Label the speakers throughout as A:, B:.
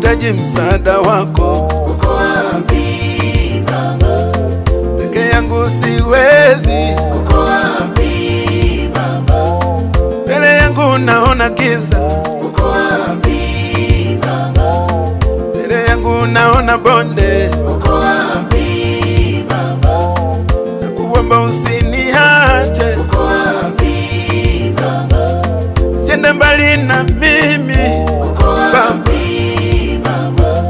A: nahitaji msaada wako.
B: uko wapi Baba?
A: Peke yangu siwezi,
B: Uko wapi Baba?
A: mbele yangu naona giza,
B: Uko wapi Baba?
A: mbele yangu naona bonde,
B: Uko wapi Baba?
A: na kuomba usiniache,
B: Uko wapi Baba?
A: siende mbali na mimi
B: Uko wapi Baba?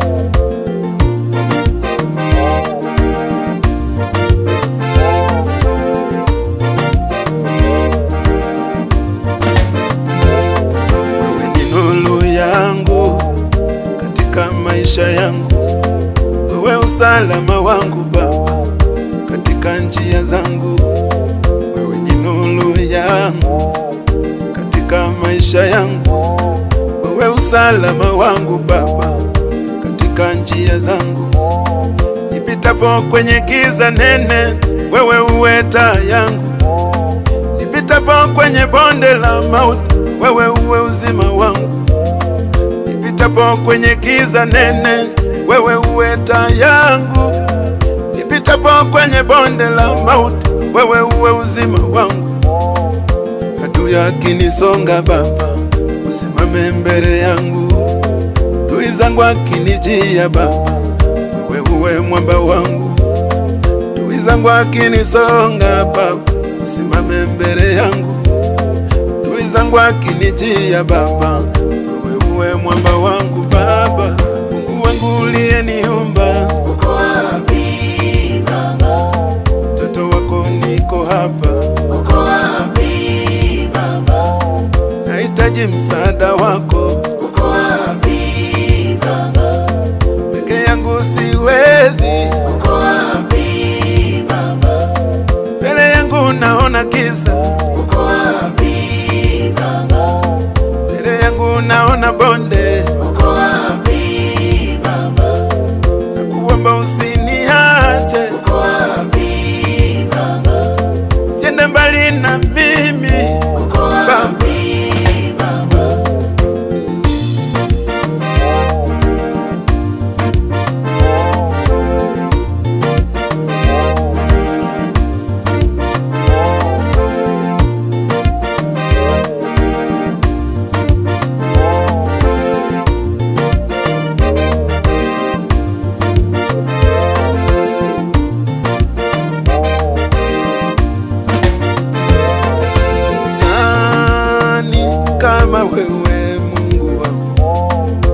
A: Wewe ni nuru yangu katika maisha yangu, wewe usalama wangu Baba katika njia zangu. Wewe ni nuru yangu katika maisha yangu, wewe usalama wangu Baba katika njia zangu. Nipitapo kwenye giza nene, wewe uwe taa yangu nipitapo kwenye bonde la mauti, wewe uwe uzima wangu. Nipitapo kwenye giza nene, wewe uwe taa yangu. Nipitapo kwenye bonde la mauti, wewe uwe uzima wangu. Adui akinisonga Baba, usimame mbele yangu. Adui zangu akinijia Baba, wewe uwe mwamba wangu adui zangu akinisonga Baba, usimame mbele yangu. Adui zangu akinijia Baba, wewe uwe mwamba wangu Baba. Mungu wangu uliyeniumba,
B: Uko wapi Baba?
A: mtoto wako niko hapa,
B: Uko wapi Baba?
A: nahitaji msaada wako.
B: Uko wapi Baba?
A: Peke yangu siwezi,
B: Uko wapi Baba?
A: mbele yangu naona giza,
B: Uko wapi Baba?
A: mbele yangu naona bonde,
B: Uko wapi Baba?
A: na kuomba usiniache,
B: Uko wapi Baba?
A: siende mbali na mimi
B: Uko wapi Baba?
A: Nani kama wewe Mungu wangu?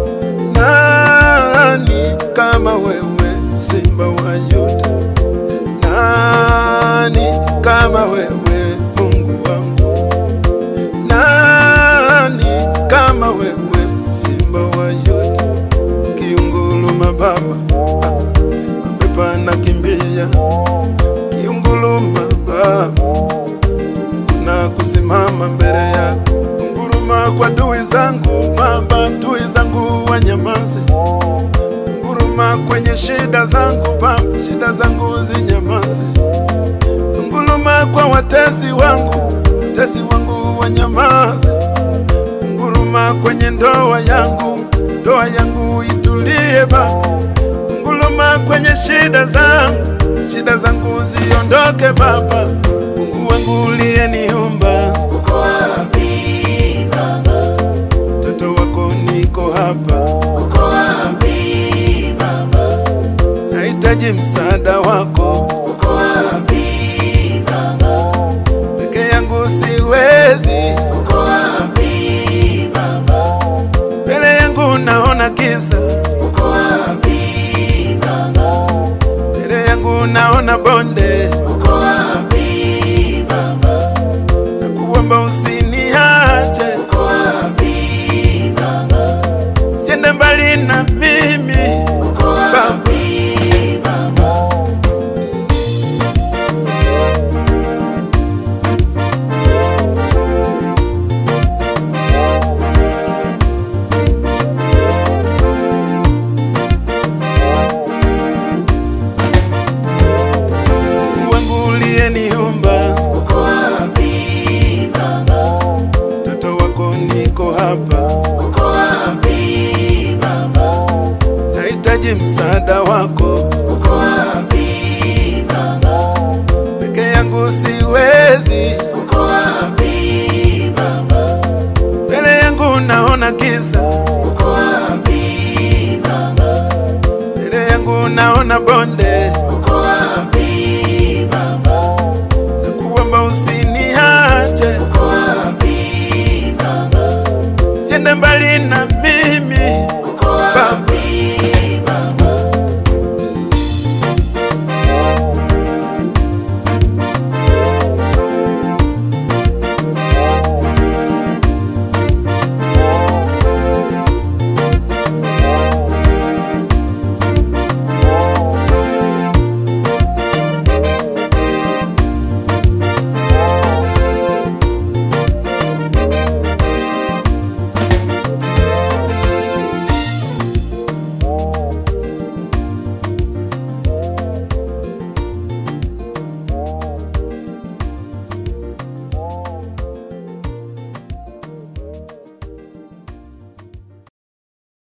A: Nani kama wewe Simba wa Yuda? Nani kama wewe Mungu wangu? Nani kama wewe Simba wa Yuda? Kiunguluma Baba, ah, mapepo anakimbia. Kiunguluma Baba na kusimama mbele yako, nguruma kwa adui zangu Baba, adui zangu wanyamaze. Nguruma kwenye shida zangu Baba, shida zangu zinyamaze. Nguruma kwa watesi wangu, watesi wangu wanyamaze. Nguruma kwenye ndoa yangu, ndoa yangu itulie Baba. Nguruma kwenye shida zangu, shida zangu ziondoke Baba. Mungu wangu uliyeniumba,
B: Uko wapi Baba?
A: mtoto wako niko hapa,
B: Uko wapi Baba?
A: nahitaji msaada wako.
B: Uko wapi Baba?
A: Peke yangu siwezi,
B: Uko wapi Baba?
A: mbele yangu naona giza,
B: Uko wapi Baba?
A: mbele yangu naona bonde,
B: Uko wapi Baba?
A: na kuomba usiniache,
B: Uko wapi Baba?
A: siende mbali na mimi
B: Uko wapi Baba?
A: nahitaji msaada wako,
B: uko wapi Baba?
A: peke yangu siwezi,
B: Uko wapi Baba?
A: mbele yangu naona giza,
B: Uko wapi Baba?
A: mbele yangu naona bonde,
B: Uko wapi Baba?
A: na kuomba usiniache,
B: Uko wapi Baba?
A: siende mbali na